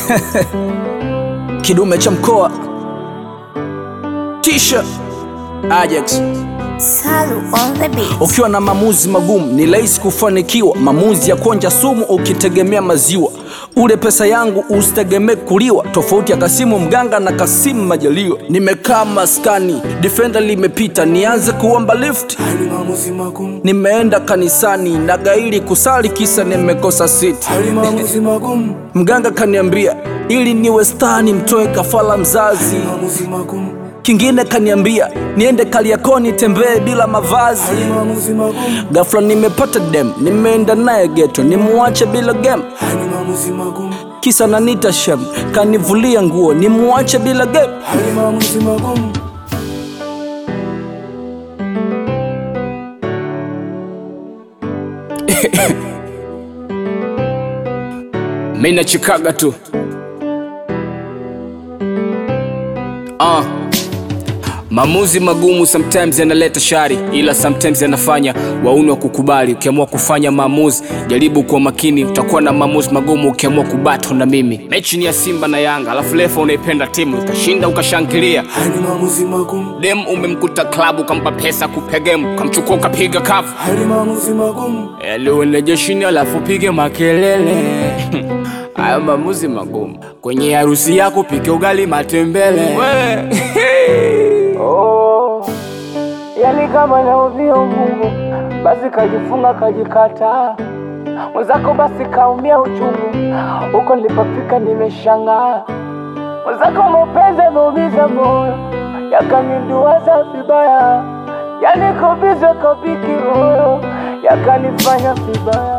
kidume cha mkoa Tisha Ajax Salu on the beat. Ukiwa na maamuzi magumu ni rahisi kufanikiwa. Maamuzi ya kuonja sumu ukitegemea maziwa. Ule pesa yangu usitegemee kuliwa. Tofauti ya Kasimu Mganga na Kasimu Majaliwa. Nimekaa maskani, defender limepita, nianze kuomba lift. Hali maamuzi magumu, Nimeenda kanisani na gairi kusali, kisa nimekosa siti. hali maamuzi magumu, Mganga kaniambia ili niwe star nimtoe kafala mzazi. maamuzi magumu, Kingine kaniambia niende Kariakoo nitembee bila mavazi. hali maamuzi magumu, Ghafla nimepata dem, nimeenda naye geto, nimuache bila game, hali maamuzi magumu, kisa nanita shem, kanivulia nguo, nimuache bila game. hali maamuzi magumu. Mimi nachikaga tu uh. Maamuzi magumu sometimes yanaleta shari, ila sometimes yanafanya wauni wa kukubali. Ukiamua kufanya maamuzi, jaribu kuwa makini, utakuwa na maamuzi magumu ukiamua kubato na mimi. Mechi ni ya Simba na Yanga, alafu refa unaipenda timu ikashinda, ukashangilia. Hali maamuzi magumu, Dem umemkuta klabu, ukampa pesa kupegemu, ukamchukua ukapiga kafu hali maamuzi magumu, Eliwende jeshini alafu pige makelele Hayo maamuzi magumu Kwenye harusi yako pike ugali matembele yani kama nauvio Mungu basi kajifunga kajikata mwenzako basi kaumia uchungu huko nilipofika nimeshangaa mwenzako mapenzi ameumiza moyo yakaniduaza vibaya yani kobiza kabiki moyo yakanifanya vibaya